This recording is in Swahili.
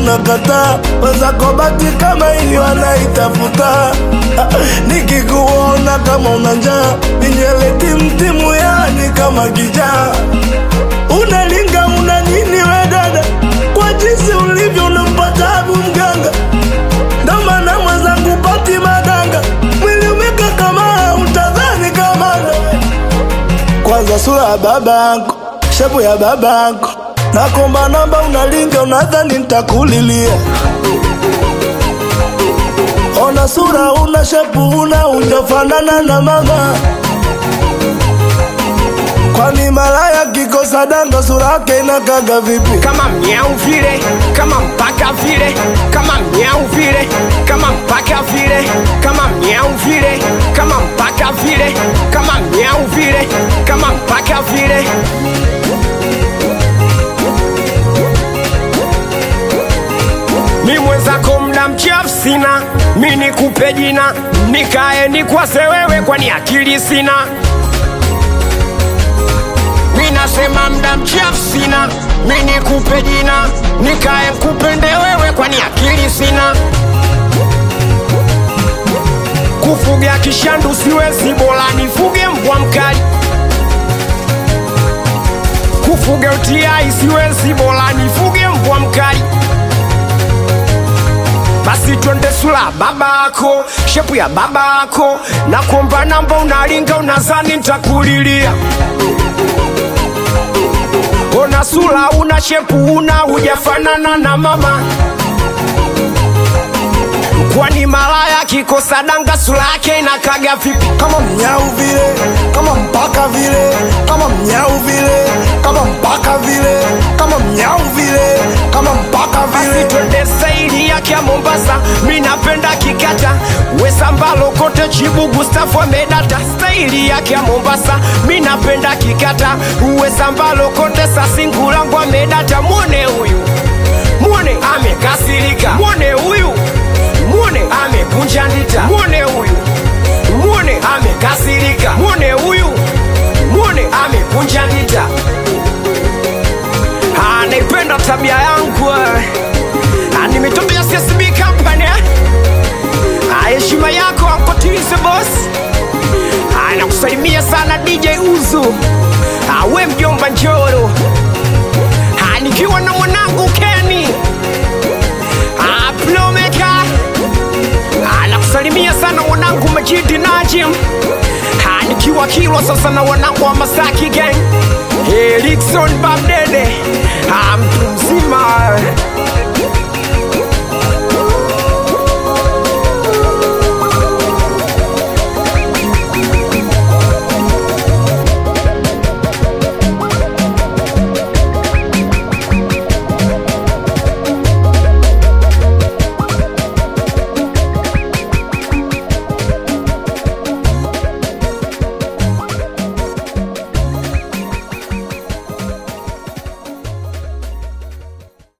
unakataa wenzako bati kama hiyo anaitafuta nikikuona kama una njaa ninywele timtimu yani kama kijaa unalinga una nini we dada kwa jinsi ulivyo unampa tabu mganga ndo maana mwenzangu pati madanga mwili umeka kama utadhani kama kwanza sura ya babangu shepu ya babangu nakomba namba unalinga unadhani ntakulilia ona sura una shepu una ujafanana na mama kwani malaya kikosa danga sura yake inakaga vipi kama mnyau vile kama mpaka vile kama mnyau vile kama mpaka vile kama mnyau vile kama mpaka vile kama mnyau vile kama mpaka vile mi mwenzako mda mchafu sina mi nikupe jina nikae nikwase wewe kwani akili sina mi nasema mda mchafu sina mi nikupe jina nikae kupende wewe kwani akili sina kufuga kishandu siwezi bora nifuge mbwa mkali kufuga utiai siwezi bora nifuge mbwa mkali basi twende sula babako shepu ya babako na kuomba namba unalinga unazani ntakulilia ona sula una shepu una hujafanana na mama kwani malaya kikosa danga sura yake inakaga vipi kama mnyau vile kama mpaka vile kama mnyau vile kama mpaka vile kama mnyau vile kama mpaka basi vile twende saili yake ya mombasa mi napenda kikata wesambalo kote chibu gustafu amedata staili yake ya mombasa mi napenda kikata wesambalo kote sasingulangu amedata mwone huyu mwone amekasirika mwone huyu mwone amekunja ndita mwone huyu mwone amekasirika mwone huyu mwone amekunja ndita Ah, naipenda tabia yangu eh. Ah, nimetokea CSB company eh. Ah, heshima yako ankotilize boss Ah, nakusalimia sana DJ Uzu Ah, we mjomba Njoro Ah, nikiwa na mwanangu Kenny Ah, Plomeka Ah, nakusalimia sana mwanangu Majidi Najim Ah, nikiwa Kilwa sasa na wanangu wa Masaki gang Erikson Babdede